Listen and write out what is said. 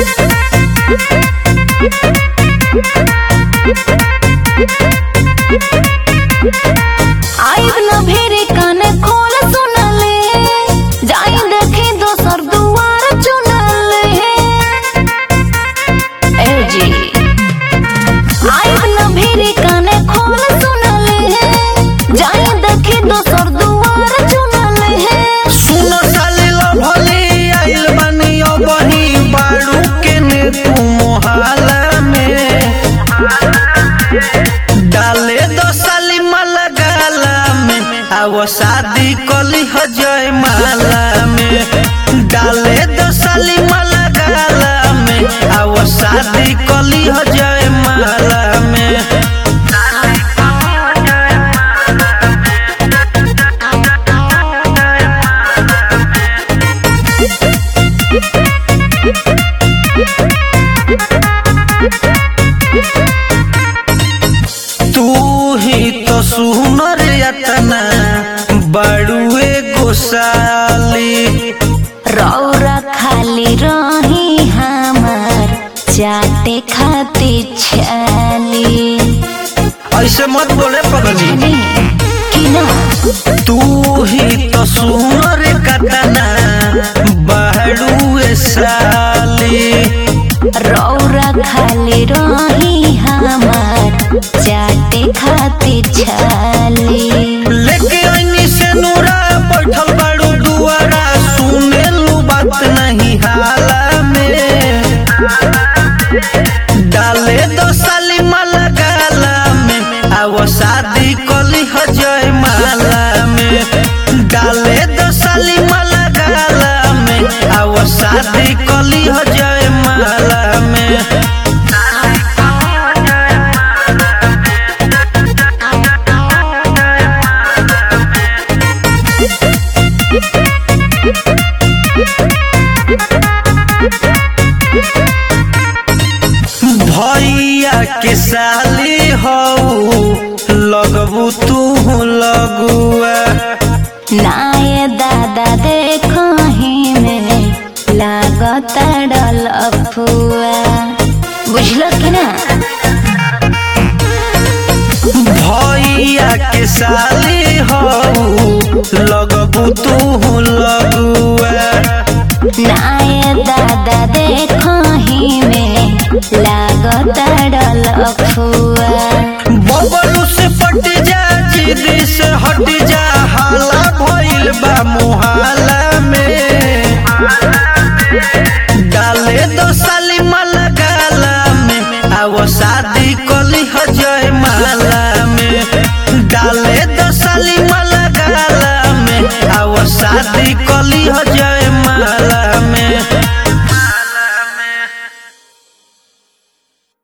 आइब न भेरे कान खोल सुनले जाई देखे दोसर दुआर चुनले ए जी आइब न भेरे कान खोल सुनले जाई देखे दोसर दुआर चुनले सुन साले लभली आइल बानी अबही बाड़ू के ने तू मोहाला में डाले दो साली माला गाला में आवो शादी कली हो जय माला में डाले दो साली माला गाला में आवो शादी कली हो जय माला में तू ही तो सुनर यतना बड़ुए गोसाली रौरा खाली रही हमार चाटे खाते छाली ऐसे मत बोले पगली कि ना तू ही तो सुनर कतना बड़ुए साली रौरा खाली रही हमार चाटे खाते छाली लेके ऐनी से नूरा बैठल बाड़ू दुआरा सुने लू बात नहीं हाला में डाले दो साली माला गाला में आवो शादी कली हो जय माला में डाले दो साली माला गाला में आवो शादी कली हो जय माला में भैया के साली हो लगबू तू लगुआ नाये दादा देखो ही में लागत डल अफुआ बुझलो कि ना भैया के साली हो लगबू तू लगुआ नाये दादा देखो ही में लागत डल अफुआ बबलू से पट जा जिदी से हट जा हाला भइल बा मुहाला में डाले दो साली माला गाला में आवो शादी कली हो जय माला में डाले दो साली माला गाला में आवो शादी कली हो जय